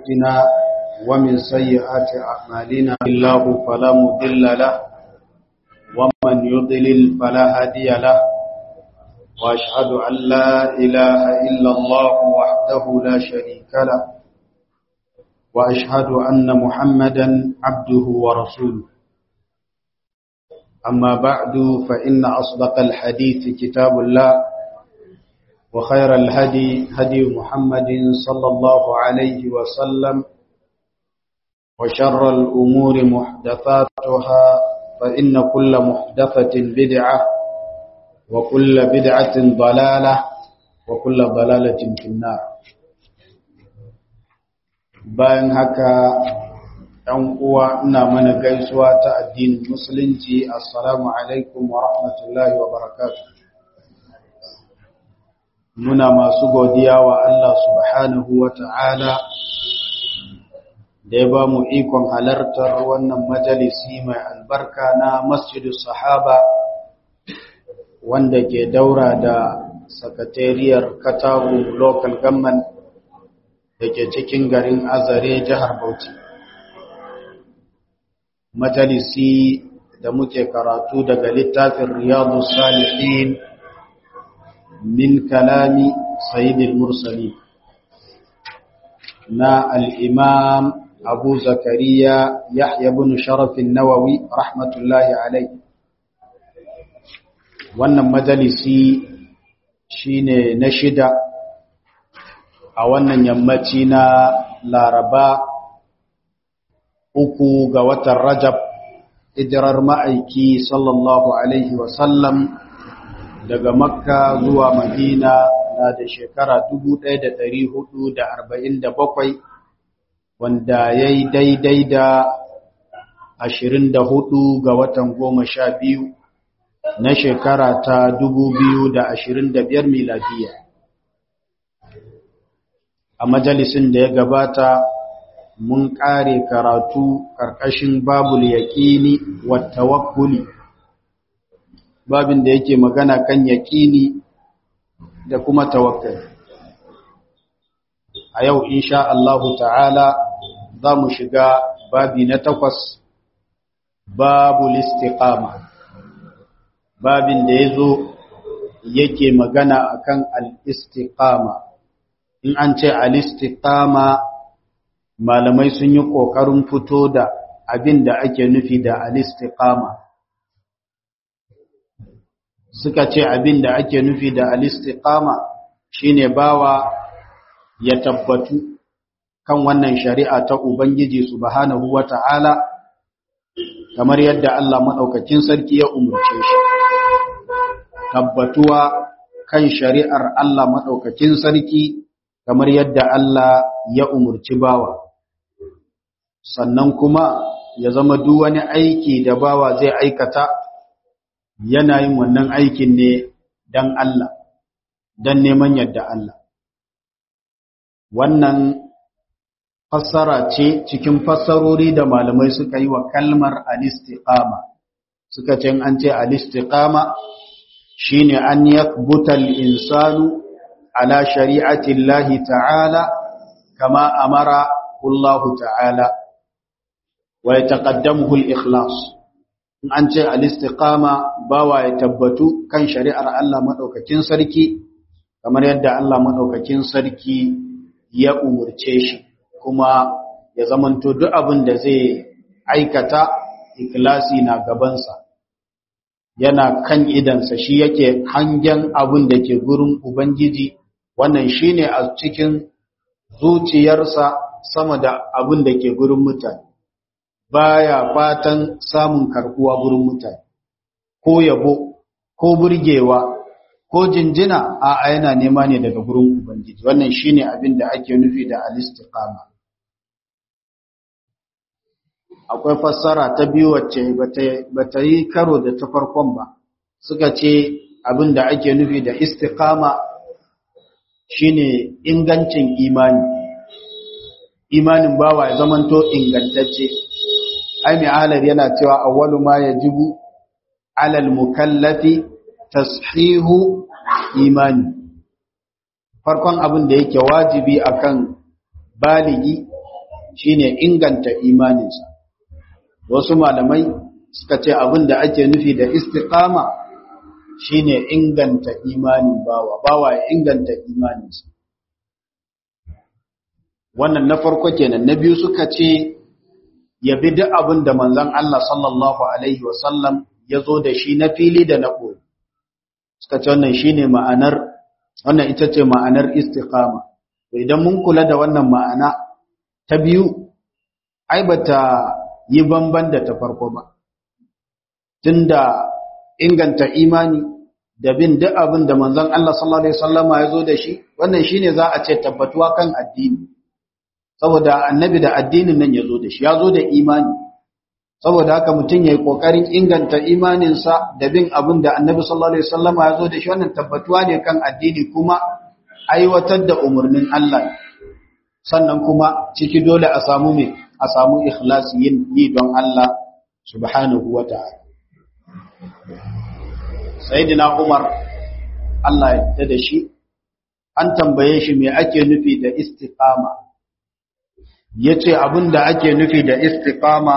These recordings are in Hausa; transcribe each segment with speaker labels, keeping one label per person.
Speaker 1: أنفسنا ومن سيئات أعمالنا الله فلا مضل له ومن يضلل فلا هادي له وأشهد أن لا إله إلا الله وحده لا شريك له وأشهد أن محمدا عبده ورسوله أما بعد فإن أصدق الحديث كتاب الله وخير الهدي هدي محمد صلى الله عليه وسلم وشر الأمور محدثاتها فإن كل محدثة بدعة وكل بدعة ضلالة وكل ضلالة في النار bayan haka ‘yan uwa ina mana gaisuwa ta addinin musulunci assalamu alaikum wa rahmatullahi wa barakatuh muna masu godiya wa Allah subhanahu wa ta'ala da ya ba mu ikon halartar wannan majalisi mai albarka na masjidus sahaba wanda ke daura da sakatariyar katagu local government da ke cikin garin azare jihar bauchi majalisi da muke karatu daga littafin riyadu salihin min kalami sayyidil mursali na al'imam abu zakariya yahya bin sharafin nawawi rahmatullahi alai wannan majalisi shine na shida a wannan yammaci na laraba uku ga watan rajab hijirar ma'aiki sallallahu alaihi wasallam daga makka zuwa madina na da shekara 1447 wanda ya yi daidai da 24 ga watan goma sha biyu na shekara ta 2025 miladiya a majalisin da ya gabata mun ƙare karatu ƙarƙashin babul yaƙini wa tawakkuli babin da yake magana kan yaƙini da kuma tawakkali a yau insha Allahu ta'ala za mu shiga babi na takwas babul istiqama babin da ya zo yake magana akan al-istiqama in an ce al-istiqama malamai sun yi ƙoƙarin fito da abin da ake nufi da al-istiqama suka ce abin da ake nufi da al-istiqama shine bawa ya tabbatu kan wannan shari'a ta ubangiji subhanahu wata'ala kamar yadda Allah madaukakin sarki ya umurce shi tabbatuwa kan shari'ar Allah madaukakin sarki kamar yadda Allah ya umurci bawa sannan kuma ya zama duk wani aiki da bawa zai aikata yana yin wannan aikin ne dan Allah dan neman yadda Allah wannan fassara ce cikin fassarori da malamai suka yi wa kalmar al-istiqama suka ce an ce al-istiqama shine an yakbuta al-insanu ala shari'ati Allah ta'ala kama amara Allah ta'ala wa yataqaddamuhu al-ikhlas in an ce al-istiqama bawa ya tabbatu kan shari'ar Allah madaukakin sarki kamar yadda Allah madaukakin sarki ya umurce shi kuma ya zamanto duk abin da zai aikata ikhlasi na gabansa yana kan idansa shi yake hangen abin da ke gurin ubangiji wannan shine a cikin zuciyarsa sama da abin da ke gurin mutane baya fatan samun karbuwa gurin mutane ko yabo ko burgewa ko jinjina a yana nema ne daga gurin ubangiji wannan shine abin da ake nufi da al-istiqama akwai fassara ta biyu wacce bata yi karo da ta farkon ba suka ce abin da ake nufi da istiqama shine ingancin imani imanin bawa ya zamanto ingantacce ai mai alar yana cewa awwalu ma yajibu alal mukallafi tashihu imani farkon abin da yake wajibi akan baligi shine inganta imaninsa wasu malamai suka ce abin da ake nufi da istiqama shine inganta imanin bawa bawa ya inganta imaninsa wannan na farko kenan na biyu suka ce ya bi duk abin da manzon Allah sallallahu alaihi wasallam ya zo da shi na fili da na ɓoye suka ce wannan shine ma'anar wannan ita ce ma'anar istiqama idan mun kula da wannan ma'ana ta biyu ai bata yi bamban da ta farko ba tunda inganta imani da bin duk abin da manzon Allah sallallahu alaihi wasallama ya zo da shi wannan shine za a ce tabbatuwa kan addini saboda annabi da addinin nan ya zo da shi ya zo da imani saboda haka mutum ya yi ƙoƙarin inganta imaninsa da bin abin da annabi sallallahu alaihi wasallama ya zo da shi wannan tabbatuwa ne kan addini kuma aiwatar da umarnin Allah sannan kuma ciki dole a samu me a samu ikhlasi yin yi don Allah subhanahu wa ta'ala sayyidina Umar Allah ya yarda da shi an tambaye shi me ake nufi da istiqama yace abinda ake nufi da istiqama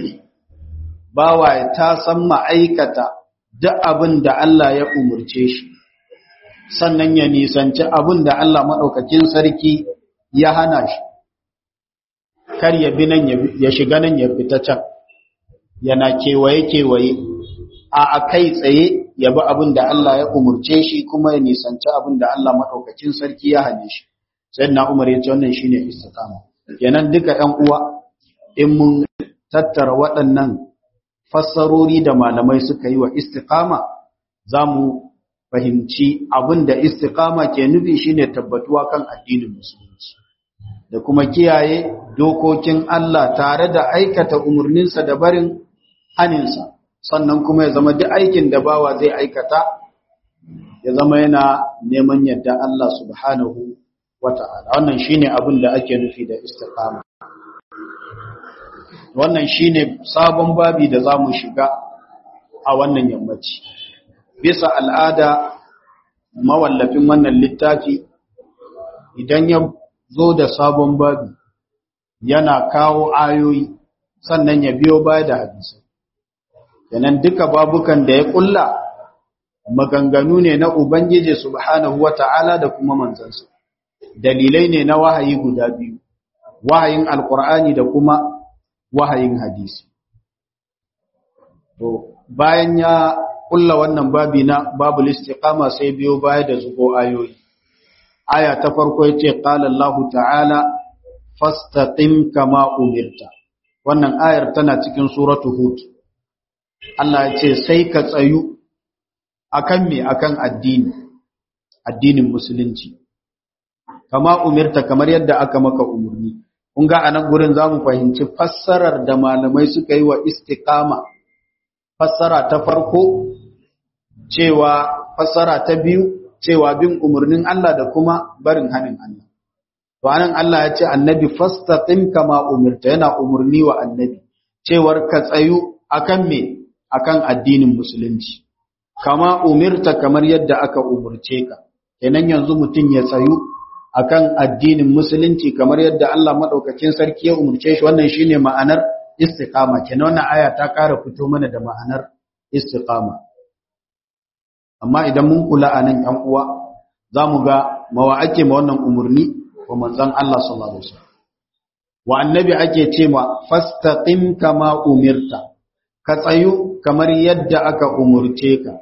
Speaker 1: bawa ta san ma'aikata duk abin da Allah ya umurce shi sannan ya nisanci abin da Allah maɗaukakin sarki ya hana shi kar ya bi nan ya shiga nan ya fita can yana kewaye-kewaye a a kai tsaye ya bi abin da Allah ya umurce shi kuma ya nisanci abin da Allah maɗaukakin sarki ya hane shi sai na umar ya ce wannan shi ne istiqama kenan duka ‘yan uwa in mun tattara waɗannan fassarori da malamai suka yi wa istiqama za mu fahimci abin da istiqama ke nufi shine tabbatuwa kan addinin musulunci da kuma kiyaye dokokin Allah tare da aikata umarninsa da barin haninsa sannan kuma ya zama duk aikin da bawa zai aikata ya zama yana neman yadda Allah subhanahu wata'ala wannan shine abin da ake nufi da istiqama wannan shine sabon babi da zamu shiga a wannan yammaci bisa al'ada mawallafin wannan littafi idan ya zo da sabon babi yana kawo ayoyi sannan ya biyo baya da hadisi kenan duka babukan da ya kulla maganganu ne na ubangiji subhanahu wata'ala da kuma manzansa dalilai ne na wahayi guda biyu wahayin alqur'ani da kuma wahayin hadisi to bayan ya kulla wannan babi na babul istiqama sai biyo baya da zubo ayoyi aya ta farko yace qala Allah ta'ala fastaqim kama umirta wannan ayar tana cikin suratu hud Allah yace sai ka tsayu akan me akan addini addinin musulunci kama umirta kamar yadda aka maka umurni kun ga anan gurin zamu fahimci fassarar da malamai suka yi wa istiqama fassara ta farko cewa fassara ta biyu cewa bin umarnin Allah da kuma barin hanin Allah. To anan Allah ya ce annabi fastaqim kama umirta yana umarni wa annabi cewar ka tsayu akan me akan addinin musulunci. Kama umirta kamar yadda aka umurce ka. Kenan yanzu mutum ya tsayu akan addinin musulunci kamar yadda Allah madaukakin sarki ya umurce shi wannan shine ma'anar istiqama. Kenan wannan aya ta ƙara fito mana da ma'anar istiqama. amma idan mun kula a nan ‘yan uwa za mu ga mawa ake ma wannan umarni wa manzan Allah sallallahu Alaihi wasallam wa annabi ake ce ma fastaqim kama umirta ka tsayu kamar yadda aka umurce ka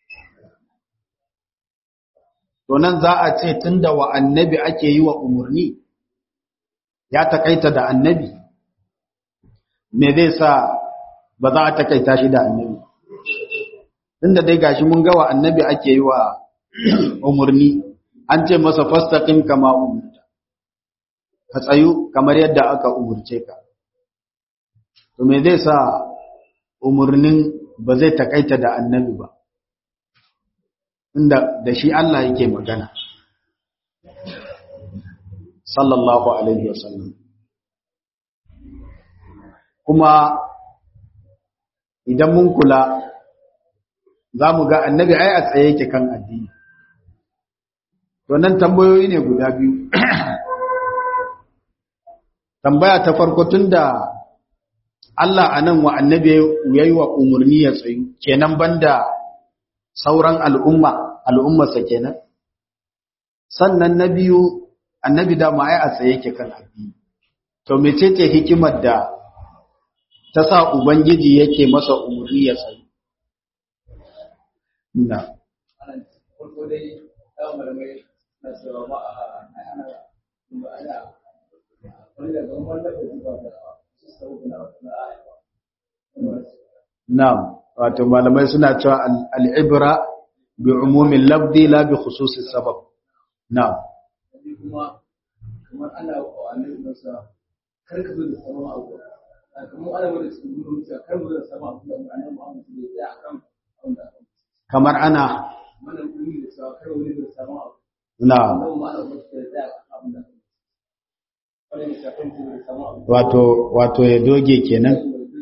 Speaker 1: to nan za a ce tunda wa annabi ake yi wa umarni ya takaita da annabi me zai sa ba za a takaita shi da annabi tunda dai gashi mun ga wa annabi ake yi wa umurni an ce masa fastaqim kama umirta ka tsayu kamar yadda aka umurce ka to me zai sa umurnin ba zai takaita da annabi ba inda da shi Allah yake magana sallallahu alaihi wasallam kuma idan mun kula za mu ga annabi ai a tsaye yake kan addini to nan tambayoyi ne guda biyu tambaya ta farko tunda Allah anan wa annabi yayi wa umurni ya tsayu kenan banda sauran al'umma al'ummarsa kenan sannan na biyu annabi da ma ai a tsaye yake kan addini to mecece hikimar da ta sa ubangiji yake masa umurni ya tsayu na Na'am, wato malamai suna cewa al'ibra bi umumin labdi la bi khususin sabab. Na'am.
Speaker 2: Kamar ana wa annabi masa karka zo da sabon abu. Kamar ana wani cikin zuciya kar mu da sabon abu da annabi Muhammad ne ya akan abin da
Speaker 1: Kamar ana
Speaker 2: mana kuni da sabon kar wani da sabon abu.
Speaker 1: na'am
Speaker 2: Annabi Muhammad ne ya akan abin da wani ne shafin da sabon abu.
Speaker 1: wato wato ya doge kenan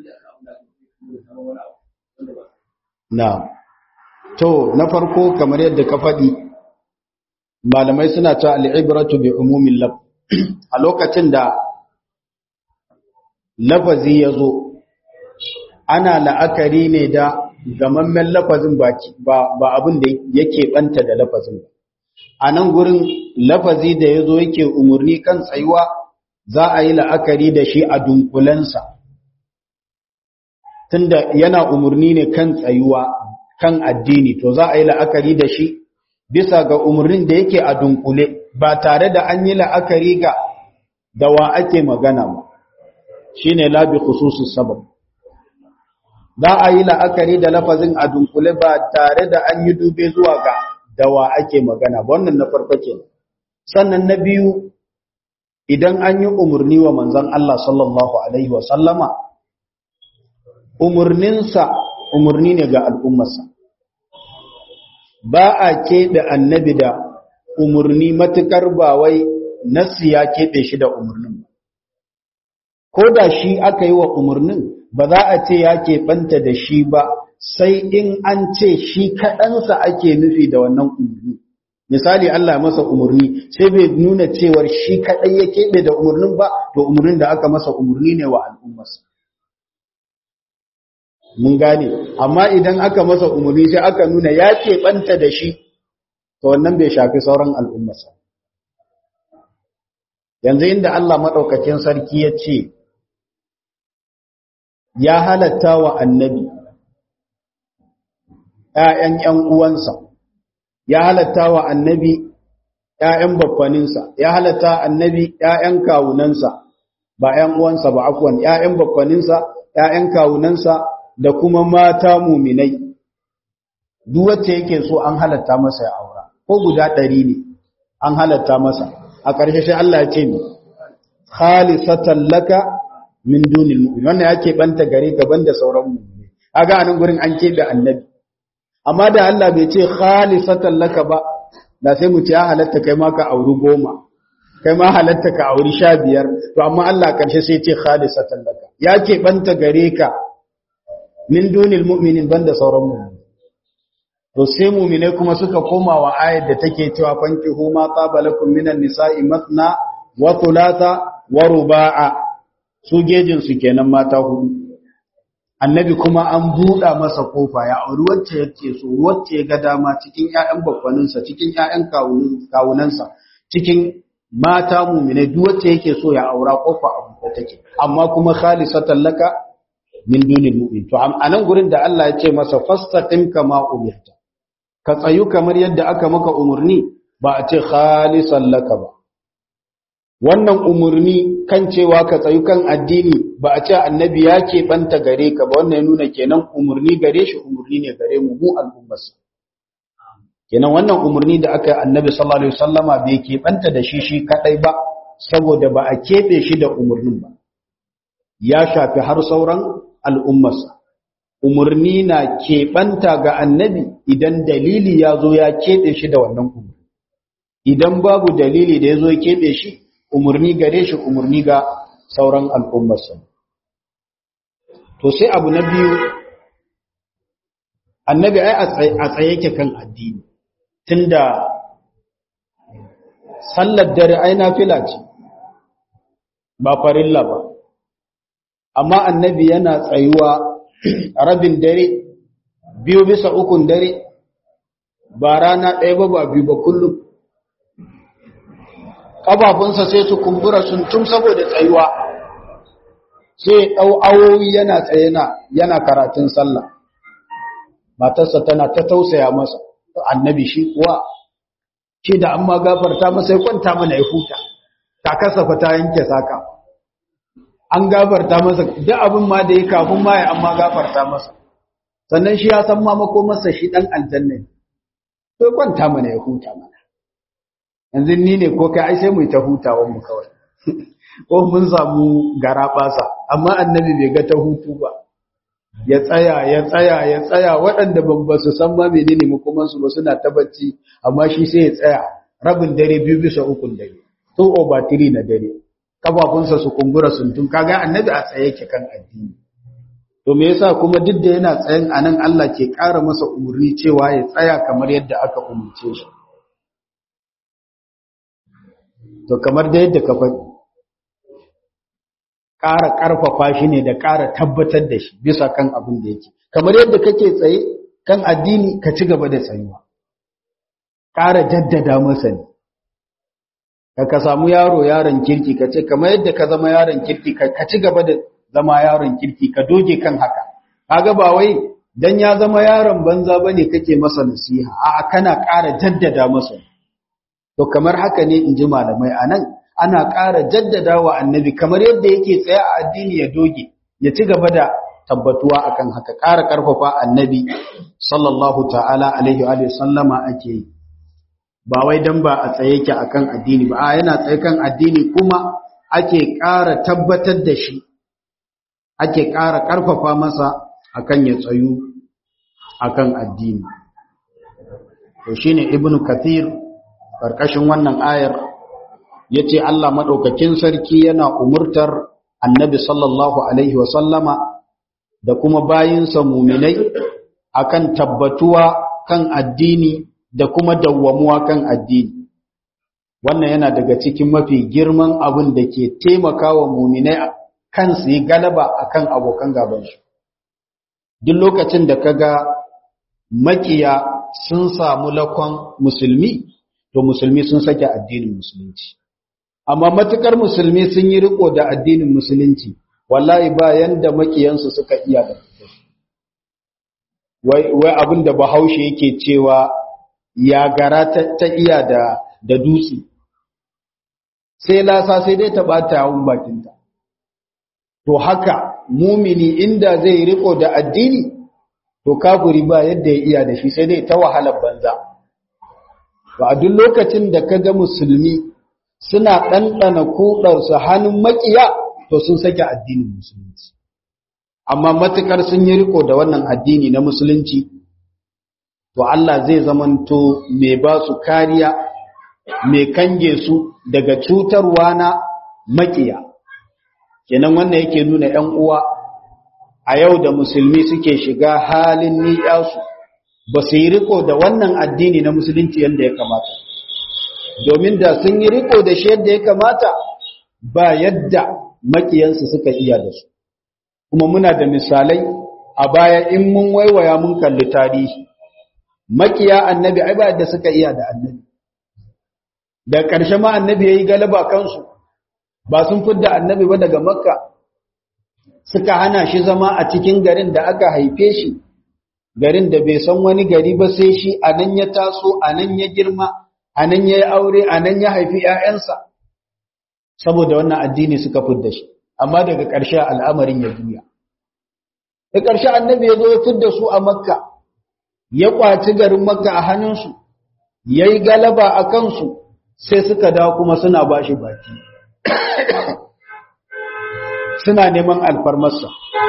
Speaker 1: na'am to na farko kamar yadda ka faɗi malamai suna cewa al'ibratu bi umumin laf a lokacin da lafazi ya zo ana la'akari ne da gamammen lafazin baki ba ba abin da yake banta da lafazin ba a nan gurin lafazi da ya zo yake umarni kan tsayuwa za a yi la'akari da shi a dunkulensa tunda yana umarni ne kan tsayuwa kan addini to za a yi la'akari da shi bisa ga umarnin da yake a dunkule ba tare da an yi la'akari ga da wa ake magana ba shine labi khususus sabab za a yi la'akari da lafazin a dunkule ba tare da an yi dube zuwa ga da wa ake magana ba wannan na farko kenan sannan na biyu idan an yi umarni wa manzon Allah sallallahu alaihi wa sallama umarninsa umarni ne ga al'ummarsa ba a keɓe annabi da umarni matuƙar ba wai nassi ya keɓe shi da umarnin ba ko da shi aka yi wa umarnin ba za a ce ya keɓanta da shi ba sai in an ce shi kaɗansa ake nufi da wannan umarni misali Allah ya masa umarni sai bai nuna cewar shi kaɗai ya keɓe da umarnin ba to umarnin da aka masa umarni ne wa al'ummarsa mun gane amma idan aka masa umarni sai aka nuna ya keɓanta da shi to wannan bai shafi sauran al'ummarsa yanzu inda Allah maɗaukakin sarki ya ce ya halatta wa annabi ‘ya'yan ‘yan uwansa ya halatta wa annabi ‘ya'yan babbaninsa ya halatta annabi ‘ya'yan kawunansa ba ‘yan uwansa ba akwai ‘ya'yan babbaninsa ‘ya'yan kawunansa da kuma mata muminai duk wacce yake so an halatta masa ya aura ko guda ɗari ne an halatta masa a ƙarshe sai Allah ya ce ni khalisatan laka min dunil mu'min wannan yake banta gare ka banda sauran mu'mini kaga anan gurin an kebe annabi amma da Allah bai ce khalisatan laka ba da sai mu ce ya halatta kai ma ka auri goma kai ma halatta ka auri sha biyar to amma Allah ƙarshe sai ce khalisatan laka ya ke banta gare ka min dunil mu'minin banda sauran mu'mini to sai mu'mine kuma suka koma wa ayar da take cewa fankihu ma qabalakum minan nisa'i mathna wa thulatha wa ruba'a su gejin su kenan mata hudu annabi kuma an buɗa masa kofa ya auri wacce yake so wacce ya ga dama cikin ƴaƴan babbaninsa cikin ƴaƴan kawunansa cikin mata mu'mine duk wacce yake so ya aura kofa a buɗe take amma kuma khalisatan laka min dunil mu'min to a nan gurin da Allah ya ce masa fastaqim kama umirta ka tsayu kamar yadda aka maka umurni ba a ce khalisan laka ba wannan umurni kan cewa ka tsayu kan addini ba a ce annabi ya keɓanta gare ka ba wannan ya nuna kenan umurni gare shi umurni ne gare mu mu al'ummarsa kenan wannan umurni da aka yi annabi sallallahu alaihi wasallama bai keɓanta da shi shi kadai ba saboda ba a keɓe shi da umurnin ba ya shafi har sauran al'ummarsa umarni na keɓanta ga annabi idan dalili ya zo ya keɓe shi da wannan umarni idan babu dalili da ya zo ya keɓe shi umarni gare shi umarni ga sauran al'ummarsa to sai abu na biyu annabi ai a tsaye yake kan addini tunda sallar dare ai nafila ce ba farilla ba amma annabi yana tsayuwa rabin dare biyu bisa ukun dare ba rana ɗaya ba ba biyu ba kullum ƙafafunsa sai su kumbura sun tun saboda tsayuwa sai ɗau awowi yana tsaye yana karatun sallah matarsa tana ta tausaya masa annabi shi kuwa shi da an ma gafarta masa ya kwanta mana ya huta ta kasafa ta yanke saka an gafarta masa duk abin ma da ya kafin ma ya an ma gafarta masa sannan shi ya san ma masa shi dan aljanna ne to ya kwanta mana ya huta mana yanzu ni ne ko kai ai sai mu ta hutawan mu kawai ko mun samu gara basa amma annabi bai ga ta hutu ba ya tsaya ya tsaya ya tsaya waɗanda ban ba su san ma menene makomansu ba suna ta bacci amma shi sai ya tsaya rabin dare biyu bisa ukun dare to over three na dare kafafunsa su kumbura sun tun kaga annabi a tsaye yake kan addini to me yasa kuma duk da yana tsayin anan Allah ke ƙara masa umurni cewa ya tsaya kamar yadda aka umurce shi to kamar da yadda ka faɗi ƙara ƙarfafa shi ne da ƙara tabbatar da shi bisa kan abin da yake kamar yadda kake tsaye kan addini ka ci gaba da tsayuwa ƙara jaddada masa ne ka ka samu yaro yaron kirki ka ce kamar yadda ka zama yaron kirki ka ci gaba da zama yaron kirki ka doge kan haka kaga ba wai dan ya zama yaron banza bane kake masa nasiha a'a kana ƙara jaddada masa to kamar haka ne in ji malamai anan ana ƙara jaddada wa annabi kamar yadda yake tsaye a addini ya doge ya ci gaba da tabbatuwa akan haka ƙara ƙarfafa annabi sallallahu ta'ala alaihi wa sallama ake yi ba wai dan ba a tsaye yake akan addini ba a yana tsaye kan addini kuma ake ƙara tabbatar da shi ake ƙara ƙarfafa masa akan ya tsayu akan addini to shine ibnu kathir karkashin wannan ayar ya ce Allah maɗaukakin sarki yana umurtar annabi sallallahu Alaihi wasallama da kuma bayinsa muminai akan tabbatuwa kan addini da kuma dawwamuwa kan addini. Wannan yana daga cikin mafi girman abin da ke taimakawa muminai kan su yi galaba akan abokan gabansu. Duk lokacin da kaga makiya sun samu lakon musulmi, to musulmi sun sake addinin musulunci. amma matukar musulmi sun yi riko da addinin musulunci wallahi ba yanda makiyansu suka iya da wai wai abin da bahaushe yake cewa ya gara ta, iya da da dutse sai lasa sai dai ta bata yawun bakinta to haka mumini inda zai riko da addini to kafiri ba yadda ya iya da shi sai dai ta wahalar banza ba a duk lokacin da kaga musulmi suna ɗanɗana kuɗarsu hannun maƙiya to sun sake addinin musulunci amma matukar sun yi riko da wannan addini na musulunci to Allah zai zamanto mai ba su kariya mai kange su daga cutarwa na maƙiya kenan wannan yake nuna ‘yan uwa a yau da musulmi suke shiga halin ni'yasu ba su yi riko da wannan addini na musulunci yadda ya kamata domin da sun yi riko da shi yadda ya kamata ba yadda makiyansu suka iya da su kuma muna da misalai a baya in mun waiwaya mun kalli tarihi makiya annabi ai ba yadda suka iya da annabi da ƙarshe ma annabi ya yi galaba kansu ba sun fidda annabi ba daga makka suka hana shi zama a cikin garin da aka haife shi garin da bai san wani gari ba sai shi a nan ya taso a nan ya girma a nan ya yi aure a nan ya haifi ‘ya'yansa saboda wannan addini suka fidda shi amma daga ƙarshe al'amarin ya juya da ƙarshe annabi ya zo ya fidda su a makka ya ƙwaci garin makka a hannunsu ya yi galaba a kansu sai suka dawo kuma suna ba shi baki suna neman alfarmarsa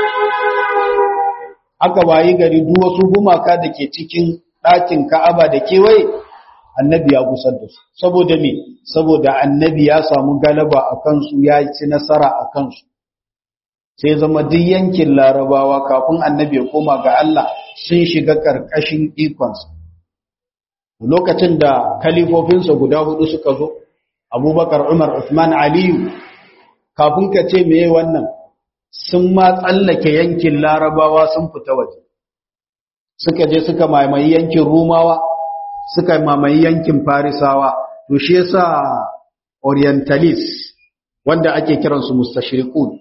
Speaker 1: aka wayi gari duk wasu gumaka da ke cikin ɗakin ka'aba da kewaye annabi ya gusar da su saboda me saboda annabi ya samu galaba a kansu ya ci nasara a kansu sai zama duk yankin larabawa kafin annabi ya koma ga Allah sun shiga ƙarƙashin ikonsa lokacin da kalifofinsa guda hudu suka zo abubakar umar usman aliyu kafin ka ce meye wannan sun ma tsallake yankin larabawa sun fita waje suka je suka mamaye yankin rumawa suka mamaye yankin farisawa to shi yasa orientalist wanda ake kiransu mustashriqun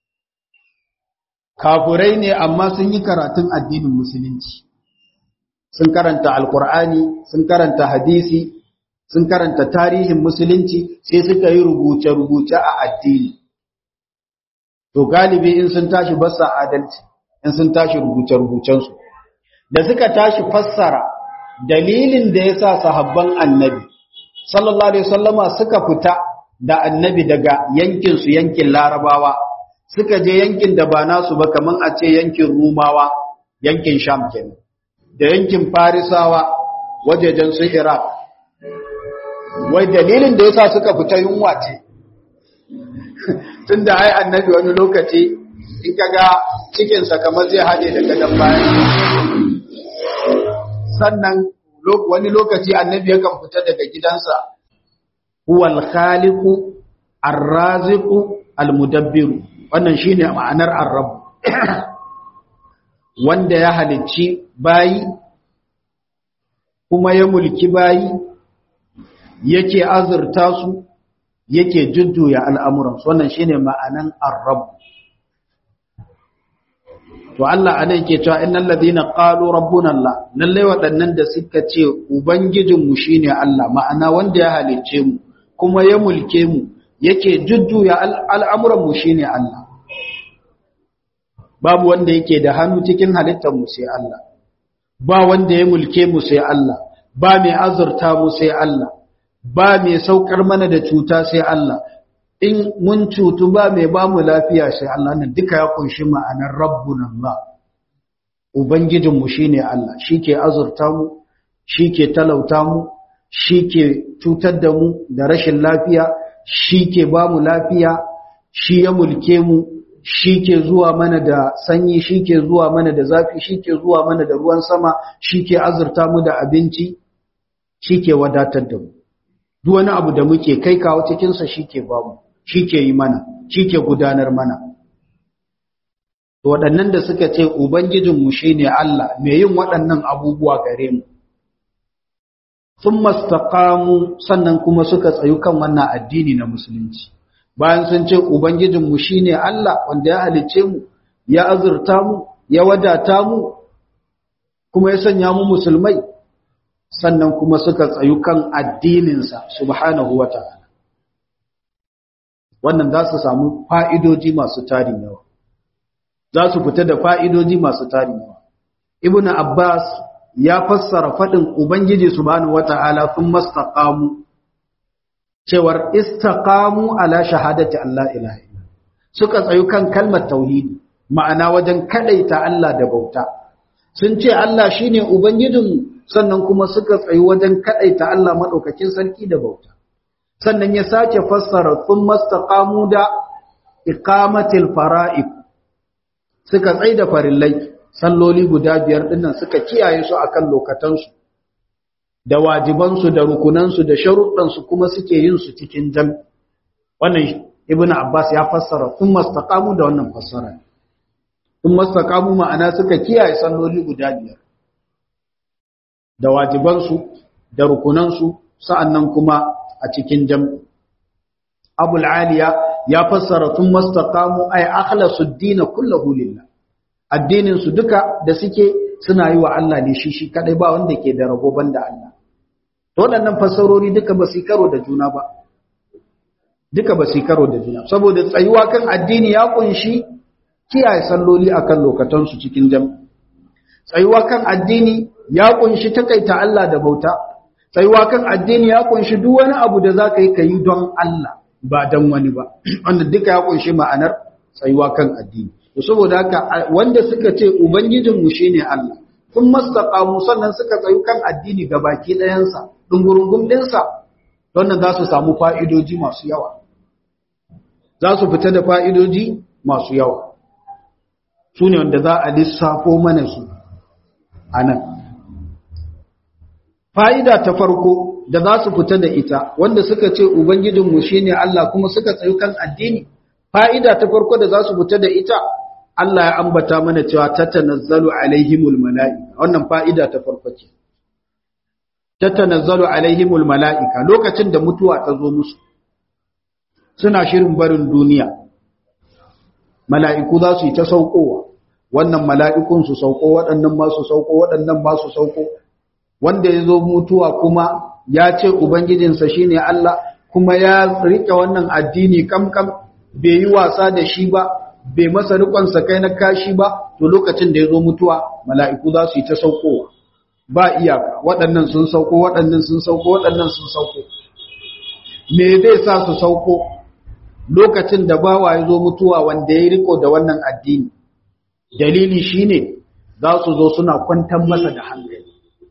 Speaker 1: kafurai ne amma sun yi karatun addinin musulunci sun karanta alkur'ani sun karanta hadisi sun karanta tarihin musulunci sai suka yi rubuce-rubuce a addini to galibi in sun tashi basa adalci in sun tashi rubuce-rubucensu da suka tashi fassara dalilin da ya sa sahabban annabi sallallahu alaihi wasallama suka fita da annabi daga yankinsu yankin larabawa suka je yankin da ba nasu ba kaman a ce yankin rumawa yankin sham kenan da yankin farisawa wajejen su iraq wai dalilin da yasa suka fita yunwa ce tunda ai annabi wani lokaci in kaga cikinsa kamar zai haɗe da gadon bayan sannan wani lokaci annabi yakan fita daga gidansa huwal khaliqu ar-raziqu al-mudabbiru wannan shine ma'anar ar-rabb wanda ya halicci bayi kuma ya mulki bayi yake azurta su yake jujjuya al'amuran wannan shine ma'anan ar-rabb to Allah anan ke cewa innal ladina qalu rabbuna Allah lalle waɗannan da suka ce ubangijinmu shine Allah ma'ana wanda ya halicce mu kuma ya mulke mu yake jujjuya al'amuran mu shine Allah babu wanda yake da hannu cikin halittar mu sai Allah ba wanda ya mulke mu sai Allah ba mai azurta mu sai Allah ba mai saukar mana da cuta sai Allah in mun cutu ba mai ba mu lafiya sai Allah nan duka ya kunshi ma'anar rabbuna Allah ubangijinmu shine Allah shike azurta mu shike talauta mu shike cutar da mu da rashin lafiya shike ba mu lafiya shi ya mulke mu shike zuwa mana da sanyi shike zuwa mana da zafi shike zuwa mana da ruwan sama shike azurta mu da abinci shike wadatar da mu duk wani abu da muke kai kawo cikin sa shike ba mu shi ke yi mana shi ke gudanar mana waɗannan da suka ce ubangijinmu shi ne Allah mai yin waɗannan abubuwa gare mu sun mastaƙamu sannan kuma suka tsayu kan wannan addini na musulunci bayan sun ce ubangijinmu shi ne Allah wanda ya halicce mu ya azurta mu ya wadata mu kuma ya sanya mu musulmai sannan kuma suka tsayu kan addininsa subhanahu wa ta'ala wannan za su samu fa'idoji masu tarin yawa za su fita da fa'idoji masu tarin yawa ibn abbas ya fassara faɗin ubangiji subhanahu wata'ala sun mastaqamu cewar istaqamu ala shahadati Allah ilaha illa suka tsayu kan kalmar tauhidi ma'ana wajen kadaita Allah da bauta sun ce Allah shine ubangijinmu sannan kuma suka tsayu wajen kadaita Allah madaukakin sarki da bauta sannan ya sake fassara sun mastaqamu da iqamatil fara'id suka tsaida farillai salloli guda biyar dinnan suka kiyaye su akan lokatansu da wajibansu da rukunansu da sharuɗansu kuma suke yin su cikin jam wannan ibnu abbas ya fassara sun mastaqamu da wannan fassara sun mastaqamu ma'ana suka kiyaye salloli guda biyar da wajibansu da rukunansu sa'annan kuma a cikin jam'i. Abul Aliya ya fassara tun mastaqamu ay akhlasu ad-din kullahu lillah. Addinin su duka da suke suna yi wa Allah ne shi shi kadai ba wanda ke da rabo banda Allah. To waɗannan fassarori duka ba su karo da juna ba. Duka ba su karo da juna saboda tsayuwa kan addini ya kunshi kiyaye salloli akan lokatan su cikin jam'i. Tsayuwa kan addini ya kunshi takaita Allah da bauta. tsayuwa kan addini ya kunshi duk wani abu da za ka yi ka yi don Allah ba don wani ba wanda duka ya kunshi ma'anar tsayuwa kan addini to saboda haka wanda suka ce ubangijinmu shine Allah kun mastaqamu sannan suka tsayu kan addini ga baki ɗayansa dungurungum ɗinsa wannan za su samu fa'idoji masu yawa za su fita da fa'idoji masu yawa su ne wanda za a lissafo mana su a nan fa'ida ta farko da za su fita da ita wanda suka ce Ubangijinmu shi ne Allah kuma suka tsayu kan addini fa'ida ta farko da za su fita da ita Allah ya ambata mana cewa tatanazzalu alaihimul mala'ika wannan fa'ida ta farko ce tatanazzalu alaihimul mala'ika lokacin da mutuwa ta zo musu suna shirin barin duniya mala'iku za su yi ta saukowa wannan mala'ikun su sauko waɗannan ma su sauko waɗannan ma su sauko wanda ya zo mutuwa kuma ya ce ubangijinsa shine Allah kuma ya riƙe wannan addini kamkam bai yi wasa da shi ba bai masa riƙonsa kai na kashi ba to lokacin da ya zo mutuwa mala'iku za su yi ta saukowa ba iyaka waɗannan sun sauko waɗannan sun sauko waɗannan sun sauko me zai sa su sauko lokacin da bawa ya zo mutuwa wanda ya riko da wannan addini dalili shine za su zo suna kwantar masa da hankali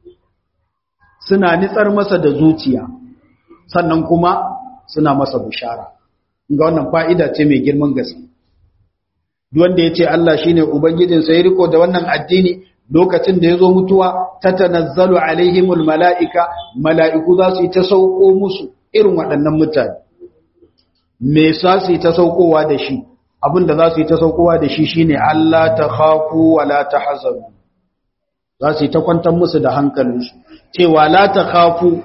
Speaker 1: suna nitsar masa da zuciya sannan kuma suna masa bushara ga wannan fa'ida ce mai girman gaske duk wanda ya ce Allah shine ubangijinsa ya riko da wannan addini lokacin da ya zo mutuwa ta tanazzalu alaihimul mala'ika mala'iku za su yi ta sauko musu irin waɗannan mutane me sa su yi ta saukowa da shi abinda za su yi ta saukowa da shi shine Allah ta khafu wa la tahzanu za su yi ta kwantar musu da hankalinsu cewa la ta khafu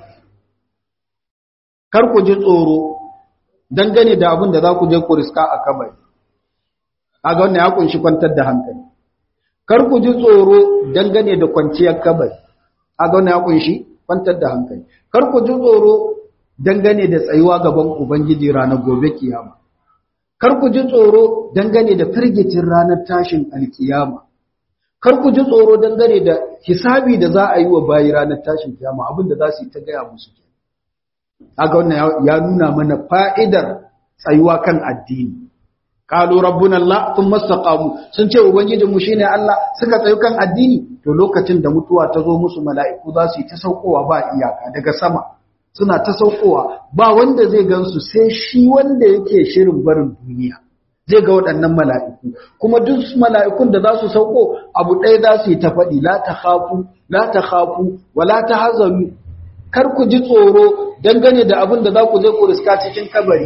Speaker 1: kar ku ji tsoro dangane da abin da za ku je ku riska a kabari kaga wannan ya kunshi kwantar da hankali kar ku ji tsoro dangane da kwanciyar kabari kaga wannan ya kunshi kwantar da hankali kar ku ji tsoro dangane da tsayuwa gaban ubangiji ranar gobe kiyama kar ku ji tsoro dangane da firgitin ranar tashin alkiyama kar ku ji tsoro dangane da hisabi da za a yi wa bayi ranar tashin kiyama abin da za su yi ta gaya musu kaga wannan ya nuna mana fa'idar tsayuwa kan addini qalu rabbuna allah thumma istaqamu sun ce ubangijin mu shine allah suka tsayu kan addini to lokacin da mutuwa ta zo musu mala'iku za su yi ta saukowa ba iyaka daga sama suna ta saukowa ba wanda zai gansu sai shi wanda yake shirin barin duniya zai ga waɗannan mala'iku kuma duk mala'ikun da za su sauko abu ɗaya za su yi ta faɗi la ta khafu la ta khafu wa la ta hazaru kar ku ji tsoro dangane da abin da za ku je ku riska cikin kabari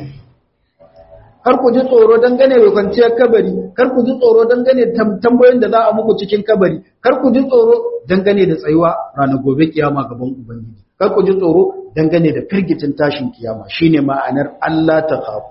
Speaker 1: kar ku ji tsoro dangane da kwanciyar kabari kar ku ji tsoro dangane da tambayoyin da za a muku cikin kabari kar ku ji tsoro dangane da tsayuwa ranar gobe kiyama gaban ubangiji kar ku ji tsoro dangane da firgitin tashin kiyama shine ma'anar Allah ta khafu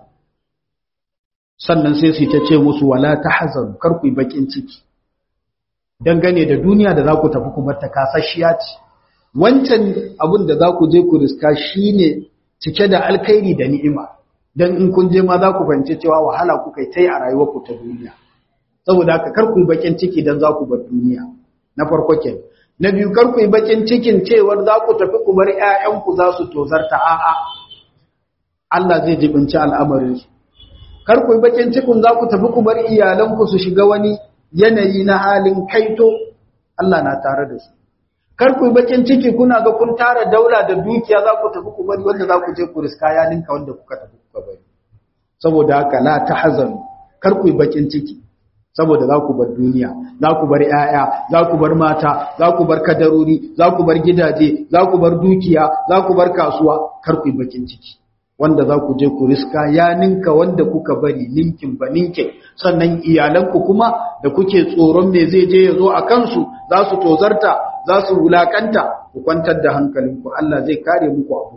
Speaker 1: sannan sai su ta ce musu wala tahzanu kar ku yi bakin ciki dangane da duniya da za ku tafi kuma ta kasashiya ce wancan abin da za ku je ku riska shine cike da alkhairi da ni'ima dan in kun je ma za ku fahimci cewa wahala kuka yi tai a rayuwarku ta duniya saboda haka kar ku yi bakin ciki dan za ku bar duniya na farko kenan na biyu kar ku yi bakin cikin cewar za ku tafi ku bar ƴaƴanku za su tozarta a'a Allah zai jibinci al'amarin su kar ku yi bakin cikin za ku tafi ku bar iyalanku su shiga wani yanayi na halin kaito Allah na tare da su kar ku yi bakin ciki kuna ga kun tara daula da dukiya za ku tafi ku bari wanda za ku je ku riska ya ninka wanda kuka tafi kuka bari saboda haka la tahzanu kar ku yi bakin ciki saboda za ku bar duniya za ku bar 'ya'ya, za ku bar mata za ku bar kadarori za ku bar gidaje za ku bar dukiya za ku bar kasuwa kar ku yi bakin ciki wanda za ku je ku riska ya ninka wanda kuka bari ninkin ba ninkin sannan iyalanku kuma da kuke tsoron me zai je ya zo a kansu za su tozarta za su wulakanta ku kwantar da hankalinku Allah zai kare muku abu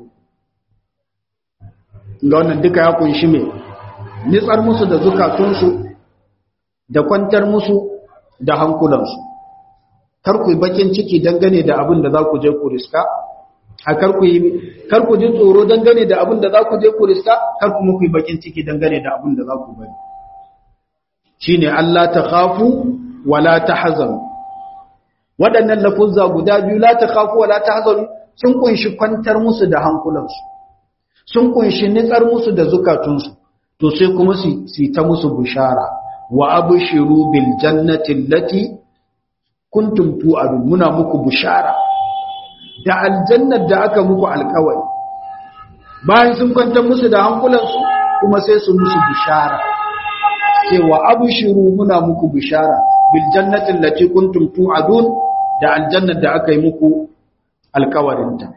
Speaker 1: ga wannan duka ya kunshi me nitsar musu da zukatunsu da kwantar musu da hankulansu kar ku yi bakin ciki dangane da abin da za ku je ku riska a kar ku yi kar ku ji tsoro dangane da abin da za ku je ku riska kar kuma ku yi bakin ciki dangane da abin da za ku bari shine Allah ta khafu wala tahzanu waɗannan lafuzza guda biyu la takhafu wala tahzanu sun kunshi kwantar musu da hankulansu sun kunshi nitsar musu da zukatunsu to sai kuma su ta musu bushara wa abshiru bil jannati allati kuntum tu'adun muna muku bushara da aljannar da aka muku alkawari bayan sun kwantar musu da hankulansu kuma sai su musu bushara cewa abshiru muna muku bushara bil jannati allati kuntum tu'adun da aljannar da aka yi muku alkawarinta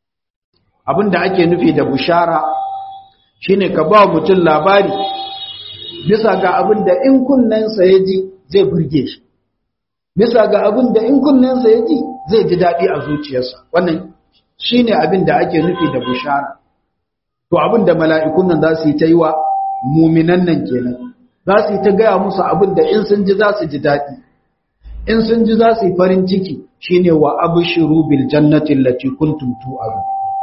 Speaker 1: abinda ake nufi da bushara shine ka ba mutum labari bisa ga abin da in kunnensa ya ji zai burge shi bisa ga abin da in kunnensa ya ji zai ji daɗi a zuciyarsa wannan shi ne abin da ake nufi da bushara to abin da mala'ikun nan za su yi ta yi wa muminan nan kenan za su yi ta gaya musu abin da in sun ji za su ji daɗi in sun ji za su yi farin ciki shine wa abshiru bil jannati allati kuntum tu'adu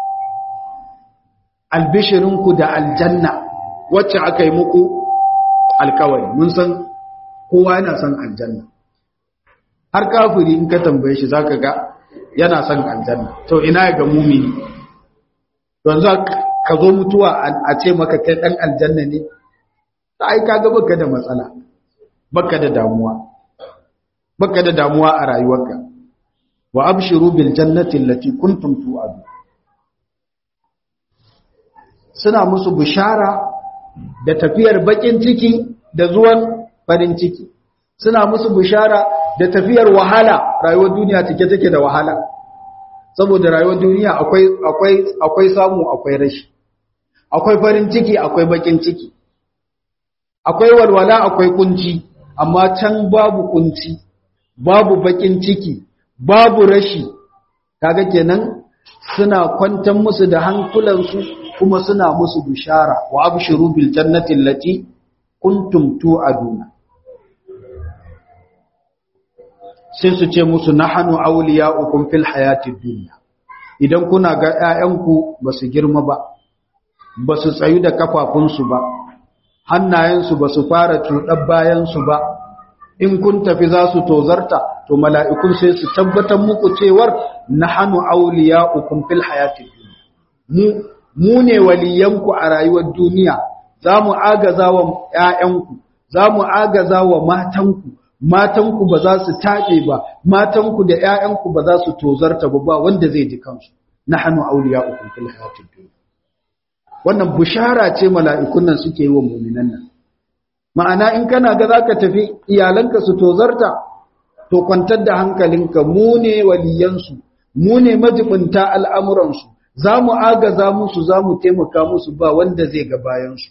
Speaker 1: albishirinku da aljanna wacce aka yi muku alkawari mun san kowa yana son aljanna har kafiri in ka tambaye shi zaka ga yana son aljanna to ina ga mumini yanzu ka zo mutuwa a ce maka kai dan aljanna ne ai kaga baka da matsala baka da damuwa baka da damuwa a rayuwarka wa abshiru bil jannati allati kuntum tu'adu suna musu bishara da tafiyar bakin ciki da zuwan farin ciki suna musu bishara da tafiyar wahala rayuwar duniya take take da wahala saboda rayuwar duniya akwai akwai akwai samu akwai rashi akwai farin ciki akwai bakin ciki akwai walwala akwai kunci amma can babu kunci babu bakin ciki babu rashi kaga kenan suna kwantar musu da hankulansu kuma suna musu bishara wa abshiru bil jannati allati kuntum tu'aduna sai su ce musu nahnu awliya'ukum fil hayatid dunya idan kuna ga ƴaƴanku basu girma ba basu tsayu da kafafunsu ba hannayensu basu fara tudar bayansu ba in kun tafi za su tozarta to mala'ikun sai su tabbatar muku cewar nahnu awliya'ukum fil hayatid dunya mu mu ne waliyanku a rayuwar duniya za mu agaza wa ‘ya'yanku, za mu agaza wa matanku, matanku ba za su taɓe ba, matanku da ‘ya'yanku ba za su tozarta ba ba wanda zai ji kansu, na hannu auliya ukun fil hayatun duniya. Wannan bushara ce mala'ikun nan suke yi wa muminan nan. Ma'ana in kana ga za ka tafi iyalanka su tozarta, to kwantar da hankalinka mu ne waliyansu, mu ne majibinta al'amuransu, za mu agaza musu za mu taimaka musu ba wanda zai ga bayansu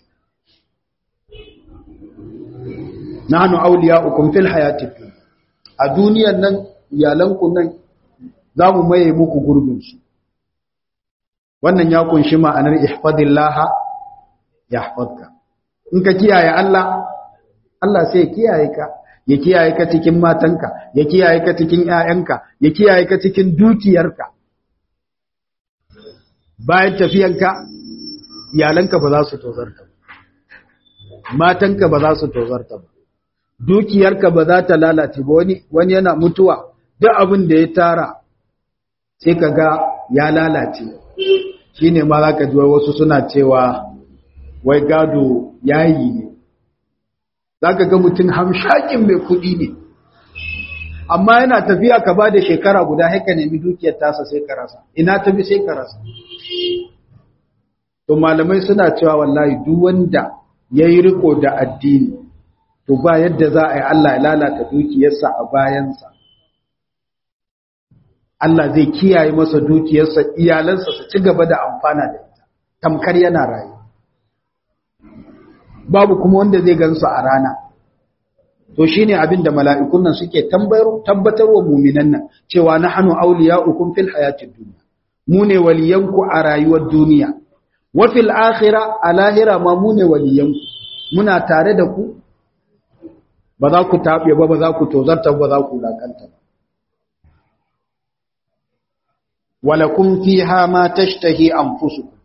Speaker 1: nahnu awliya'ukum fil hayatid dunya a duniyar nan iyalanku nan za mu maye muku gurbin su wannan ya kunshi ma'anar ihfadillaha yahfadka in ka kiyaye Allah Allah sai ya kiyaye ka ya kiyaye ka cikin matanka ya kiyaye ka cikin ƴaƴanka ya kiyaye ka cikin dukiyarka bayan tafiyanka iyalanka ba za su tozarta ba matanka ba za su tozarta ba dukiyarka ba za ta lalace ba wani wani yana mutuwa duk abin da ya tara sai ka ga ya lalace shine ma za ka ji wasu suna cewa wai gado yayi ne za ka ga mutum hamshakin mai kuɗi ne amma yana tafiya ka ba da shekara guda haika nemi dukiyar tasa sai ka rasa ina tafi sai ka rasa to malamai suna cewa wallahi duk wanda ya yi riko da addini to ba yadda za a yi Allah ya lalata dukiyarsa a bayansa Allah zai kiyaye masa dukiyarsa iyalansa su ci gaba da amfana da ita tamkar yana rayu babu kuma wanda zai gansu a rana to shine abin da mala'ikun nan suke tabbatar wa muminan nan cewa nahnu awliya'ukum fil hayatid dunya mu ne waliyanku a rayuwar duniya wa fil akhirah a lahira ma mu ne waliyanku muna tare da ku ba za ku taɓe ba ba za ku tozarta ba za ku lakanta ba walakum fiha ma tashtahi anfusukum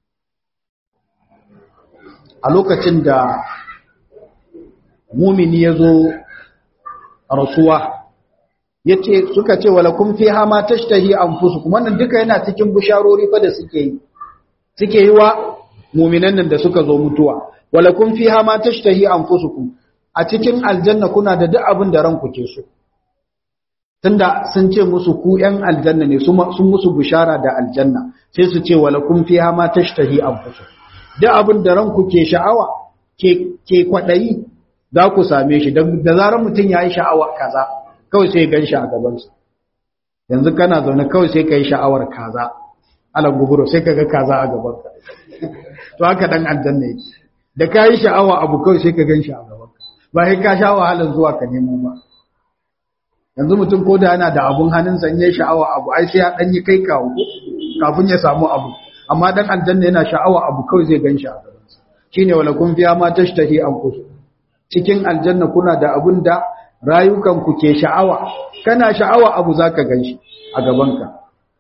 Speaker 1: a lokacin da mumini ya zo rasuwa yace suka ce walakum fiha ma tashtahi anfusukum wannan duka yana cikin bisharori fa da suke yi suke yi wa muminan nan da suka zo mutuwa walakum fiha ma tashtahi anfusukum a cikin aljanna kuna da duk abin da ranku ke so tunda sun ce musu ku ƴan aljanna ne sun musu bishara da aljanna sai su ce walakum fiha ma tashtahi anfusukum duk abin da ranku ke sha'awa ke ke kwadayi za ku same shi da zarar mutum ya yi sha'awa kaza kawai sai gan shi a gabansa yanzu kana zaune kawai sai ka yi sha'awar kaza ala guburo sai ka ga kaza a gabanka to haka dan aljanna yake da ka yi sha'awa abu kawai sai ka gan shi a gaban ba sai ka sha wahalar zuwa ka nemo ba yanzu mutum ko da yana da abun hannunsa in ya sha'awa abu ai sai ya dan yi kai kawo kafin ya samu abu amma dan aljanna yana sha'awa abu kawai zai gan shi a gaban sa shine wala kun fiya ma tashtahi anfus cikin aljanna kuna da abun da rayukan ku ke sha'awa kana sha'awa abu zaka gan shi a gaban ka